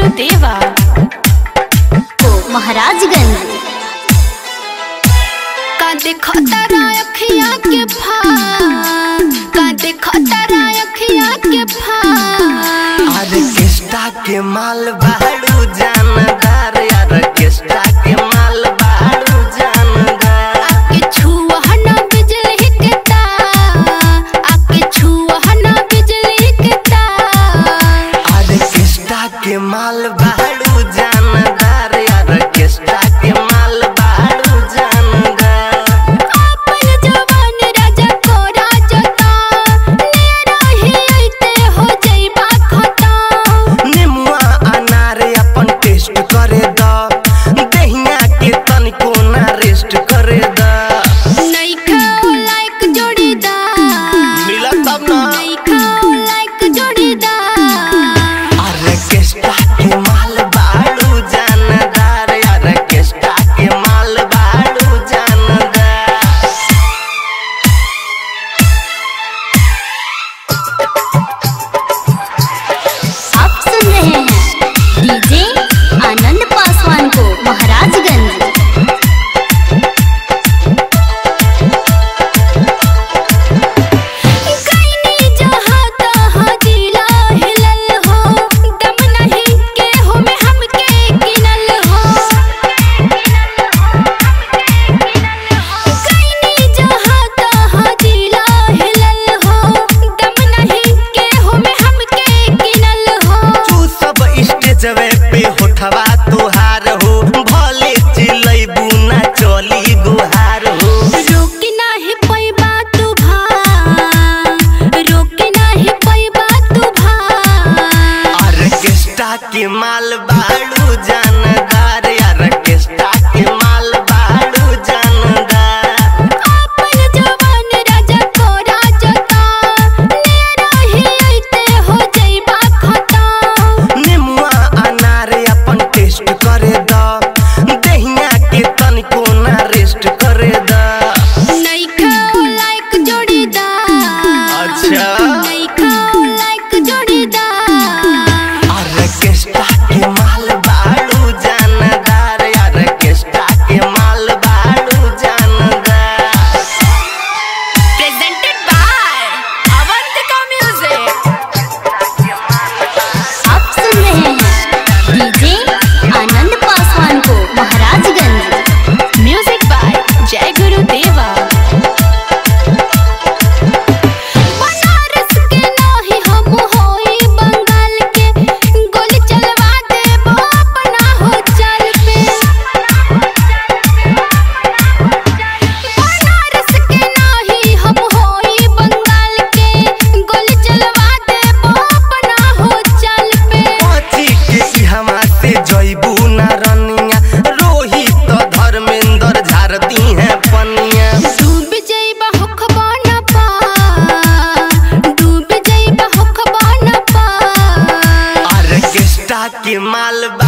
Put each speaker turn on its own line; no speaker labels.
गुरुदेवा
को महाराजगंज
का देखो तारा अखिया के भाव का देखो तारा अखिया के भाव
ऑर्केस्ट्रा के माल बाड़ू जानदार ऑर्केस्ट्रा के माल बाड़ू जानदार
आके छुआ ना बिजली के तार आके छुआ ना बिजली के तार
ऑर्केस्ट्रा के माल बाड़ू जानदार ऑर्केस्ट्रा के माल बाड़ू जानदार
आपन जवान राजा को राजता ले रही ऐते हो जइबा खता
निमुआ अनार अपन टेस्ट करे द दहिया के तनिको ना रेस्ट करे द
नइखा लाइक जोड़ीदार
मिलत तब ना
नइखा लाइक जोड़ीदार
ऑर्केस्ट्रा के माल बाड़ू जानदार ऑर्केस्ट्रा के माल बाड़ू जानदार
आप सुन रहे हैं डीजे आनंद पासवान को महाराजगंज
कइनी जहाँ तहाँ जिला हिलल हो दम नहीं के हो में हमके गिनल हो कइनी जहाँ तहाँ जिला हिलल हो दम नहीं के हो में हमके गिनल हो
तू सब स्टेजवे पे होठवा तुहार हो भले चिलैबू ना चली गुहार हो
रोक नाही पैबा तू भा रोक नाही पैबा तू भा
ऑर्केस्ट्रा के माल बाड़ू जानदार ऑर्केस्ट्रा के माल बाड़ू जानदार
आपन जवान राजा को राजता ले रही ऐते हो जइबा खता
निमुआ अनार अपन टेस्ट करे द दहिया के तनिको ना रेस्ट करे द
नइखा लाइक जोड़ीदार
अच्छा
नइखा लाइक जोड़ीदार
ऑर्केस्ट्रा के माल बाड़ू जानदार ऑर्केस्ट्रा के माल बाड़ू जानदार
प्रेजेंटेड बाय अवंतिका म्यूजिक
आप सुन रहे हैं डीजे आनंद पासवान को महाराजगंज
म्यूजिक बाय जय गुरुदेवा बनारस के नाही हम होई बंगाल के गोली चलवा देबो अपना हो चल पे बनारस के नाही हम होई बंगाल के गोली चलवा देबो अपना हो चल पे
पची के ई हमा से जइबू ना रनिया रोहित धर्मेंद्र झारती है पनिया
डूब जइबा होखबा न पा डूब जइबा होखबा न पा
ऑर्केस्ट्रा के माल